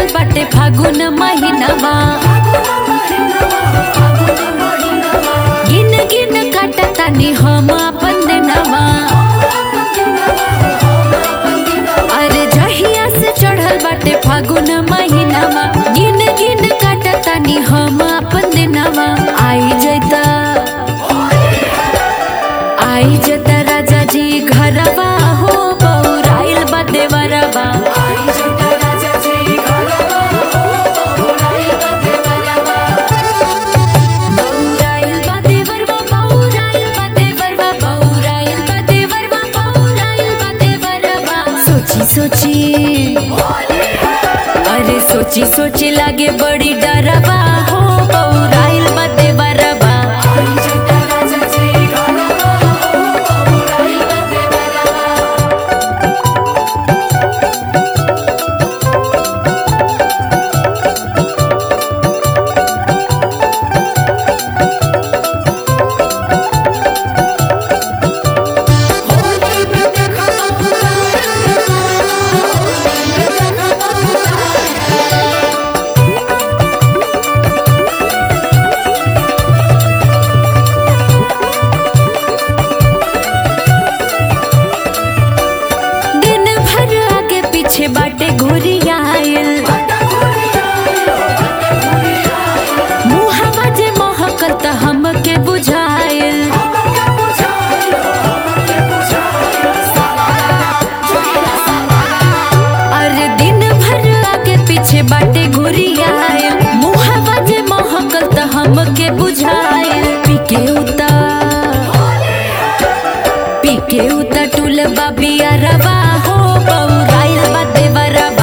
बाटे फागुन महीनावा गिन गिन काटतानी हम अपन दिनवा अरे जहिया से चढ़ल बाटे फागुन महीनावा गिन गिन काटतानी हम अपन दिनवा आई जैता आई जता राजा जी घरवा हो बौराइल बा देवरवा बौराइल बा देवरवा, बौराइल बा देवरवा, बौराइल बा देवरवा, बौराइल बा देवरवा। सोची सोची अरे सोची सोची लागे बड़ी डरवा हो बौराइल बा देवरवा दिन भर आगे पीछे बाटे घुरी आयल मुहवा जे महकल त हमके बुझायल अरे दिन भर आगे पीछे बाटे घुरी आयल मुहवा जे महकल त हमके बुझायल पीके उतार पीके उता टूल बाबिया रवा हो बौराइल बा देवरवा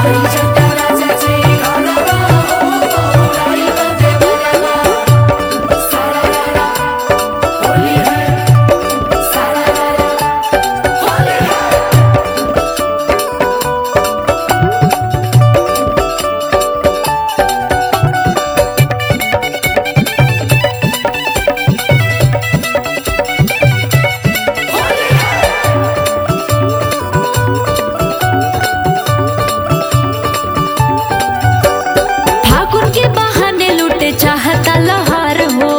फागुन के बहाने लूटे चाहता लहर हो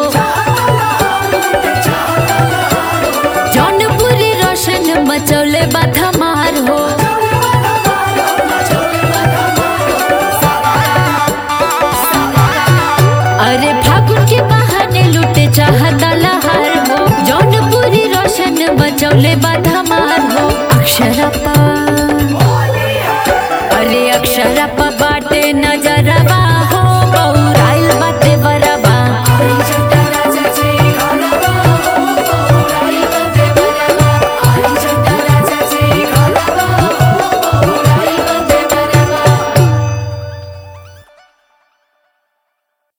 जौनपुरी रोशन मचौले बा धमार हो अरे फागुन के बहाने लूटे चाहता लहर हो जौनपुरी रोशन मचौले बा धमार हो अक्षरपा